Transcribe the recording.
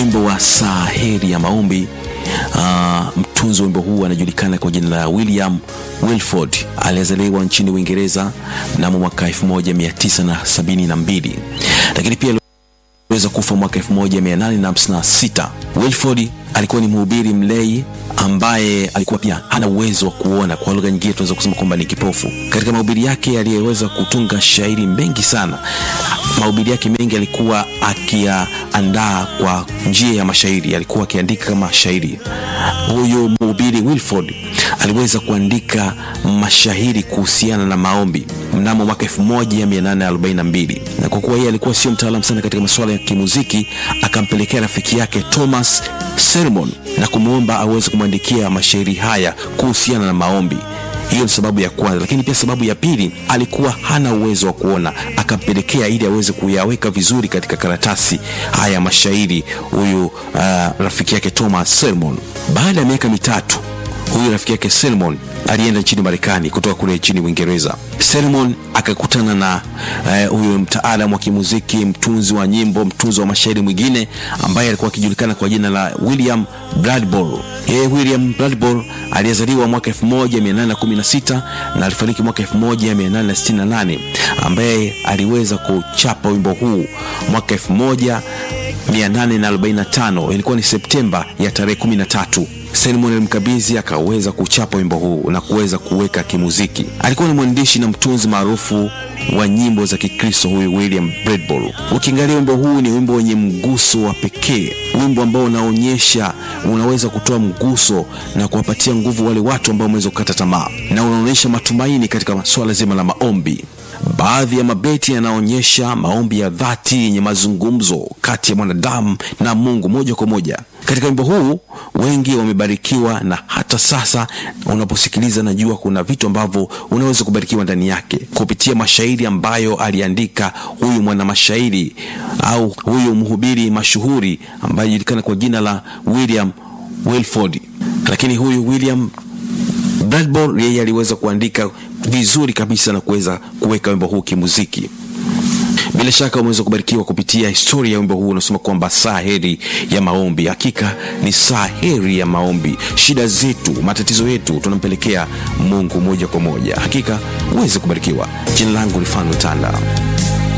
wimbo wa saa heri ya maombi. Uh, mtunzi wa wimbo huu anajulikana kwa jina la William Wilford. Alizaliwa nchini Uingereza mnamo mwaka 1972 lakini pia aliweza kufa mwaka 1856. Wilford alikuwa ni mhubiri mlei ambaye alikuwa pia hana uwezo wa kuona. Kwa lugha nyingine, tunaweza kusema kwamba ni kipofu. Katika mahubiri yake aliyeweza kutunga shairi mengi sana. Mahubiri yake mengi alikuwa akiyaandaa kwa njia ya mashairi, alikuwa akiandika kama shairi. Huyu mhubiri Wilford aliweza kuandika mashairi kuhusiana na maombi mnamo mwaka 1842 na kwa kuwa yeye alikuwa sio mtaalamu sana katika masuala ya kimuziki, akampelekea rafiki yake Thomas Sermon na kumwomba aweze kumwandikia mashairi haya kuhusiana na maombi. Hiyo ni sababu ya kwanza, lakini pia sababu ya pili, alikuwa hana uwezo wa kuona, akampelekea ili aweze kuyaweka vizuri katika karatasi haya mashairi huyu uh, rafiki yake Thomas Sermon. Baada ya miaka mitatu huyu rafiki yake Selmon alienda nchini Marekani kutoka kule nchini Uingereza. Selmon akakutana na huyu uh, mtaalamu wa kimuziki, mtunzi wa nyimbo, mtunzi wa mashairi mwingine ambaye alikuwa akijulikana kwa jina la William Bradbury. Yeye William Bradbury aliyezaliwa mwaka 1816 na alifariki mwaka 1868, ambaye aliweza kuchapa wimbo huu mwaka 1845 ilikuwa ni Septemba ya tarehe 13. Selmon alimkabidhi akaweza kuchapa wimbo huu na kuweza kuweka kimuziki. Alikuwa ni mwandishi na mtunzi maarufu wa nyimbo za Kikristo huyu William Bradbury. Ukiangalia wimbo huu ni wimbo wenye mguso wa pekee, wimbo ambao unaonyesha, unaweza kutoa mguso na kuwapatia nguvu wale watu ambao wameweza kukata tamaa, na unaonyesha matumaini katika swala zima la maombi. Baadhi ya mabeti yanaonyesha maombi ya dhati yenye mazungumzo kati ya mwanadamu na Mungu moja kwa moja. Katika wimbo huu wengi wamebarikiwa, na hata sasa unaposikiliza, najua kuna vitu ambavyo unaweza kubarikiwa ndani yake kupitia mashairi ambayo aliandika huyu mwana mashairi au huyu mhubiri mashuhuri ambaye anajulikana kwa jina la William Wilford. Lakini huyu William Bradbury yeye aliweza kuandika vizuri kabisa na kuweza kuweka wimbo huu kimuziki. Bila shaka umeweza kubarikiwa kupitia historia ya wimbo huu unasema kwamba saa heri ya maombi. Hakika ni saa heri ya maombi. Shida zetu, matatizo yetu tunampelekea Mungu moja kwa moja. Hakika uweze kubarikiwa. Jina langu ni Fano Tanda.